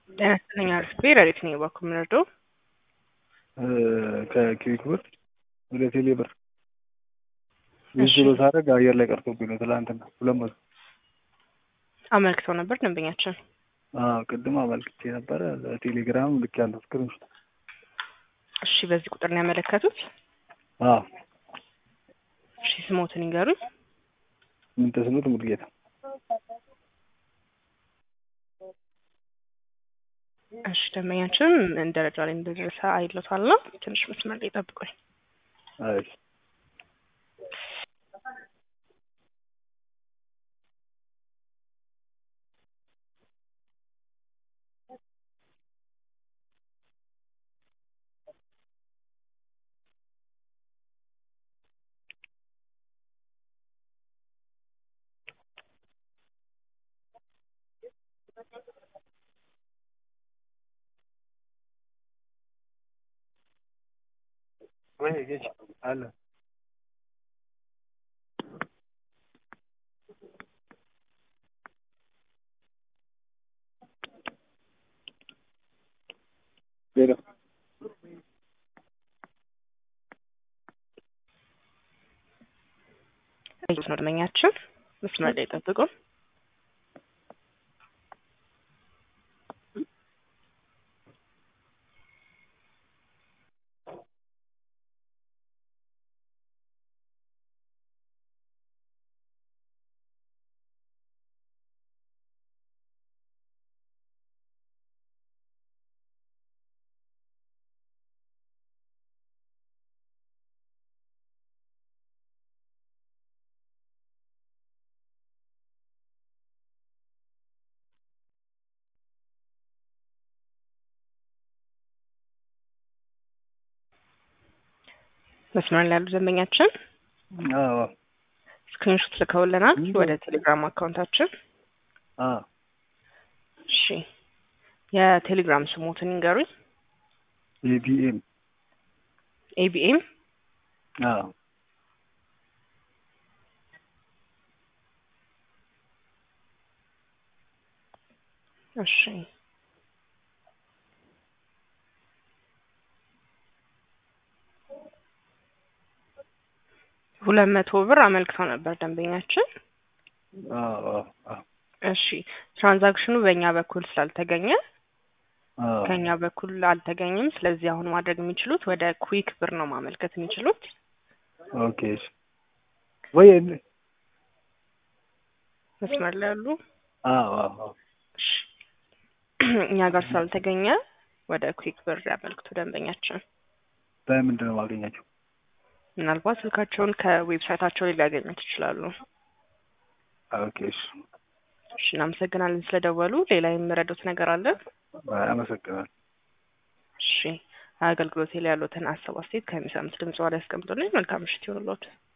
ጤና ይስጥልኝ አሪፍ ረዲት ነኝ በኩል የምንረዳው ከኪዊክ ብር ወደ ቴሌ ብር ዊዝድሮ ሳደርግ አየር ላይ ቀርቶብኝ ነው ትላንትና ሁለት መቶ አመልክተው ነበር ደንበኛችን አዎ ቅድም አመልክቼ ነበረ ለቴሌግራም ልክ ያለው ስክሪንሾት እሺ በዚህ ቁጥር ነው ያመለከቱት አዎ እሺ ስሞትን ይንገሩኝ ምን ተስኖት ሙሉጌታ እሺ ደንበኛችን ምን ደረጃ ላይ እንደደረሰ አይሎታል ነው ትንሽ መስመር ላይ ጠብቁኝ አይ ወይ ጌች አለ ሄሎ ነው ደንበኛችን መስመር ላይ ጠብቁ መስመር ላይ ያሉ ደንበኛችን አዎ ስክሪንሾት ልከውልናል ወደ ቴሌግራም አካውንታችን አዎ እሺ የቴሌግራም ስሞትን ይንገሩኝ ኤቢኤም ኤቢኤም አዎ እሺ ሁለት መቶ ብር አመልክተው ነበር ደንበኛችን አዎ አዎ እሺ ትራንዛክሽኑ በእኛ በኩል ስላልተገኘ አዎ ከኛ በኩል አልተገኘም ስለዚህ አሁን ማድረግ የሚችሉት ወደ ኩዊክ ብር ነው ማመልከት የሚችሉት ኦኬ እሺ ወይ መስመር ላይ ያሉ አዎ አዎ አዎ እሺ እኛ ጋር ስላልተገኘ ወደ ኩዊክ ብር ያመልክቱ ደንበኛችን በምንድን ነው ማገኛቸው ምናልባት ስልካቸውን ከዌብሳይታቸው ላይ ሊያገኙት ይችላሉ ኦኬ እሺ እሺ እናመሰግናለን ስለደወሉ ሌላ የሚረዱት ነገር አለ አመሰግናለሁ እሺ አገልግሎት ላይ ያሉትን ሀሳብ አስተያየት ከሚሰሙት ድምጽ ላይ ያስቀምጡልኝ መልካም ምሽት ይሁንልዎት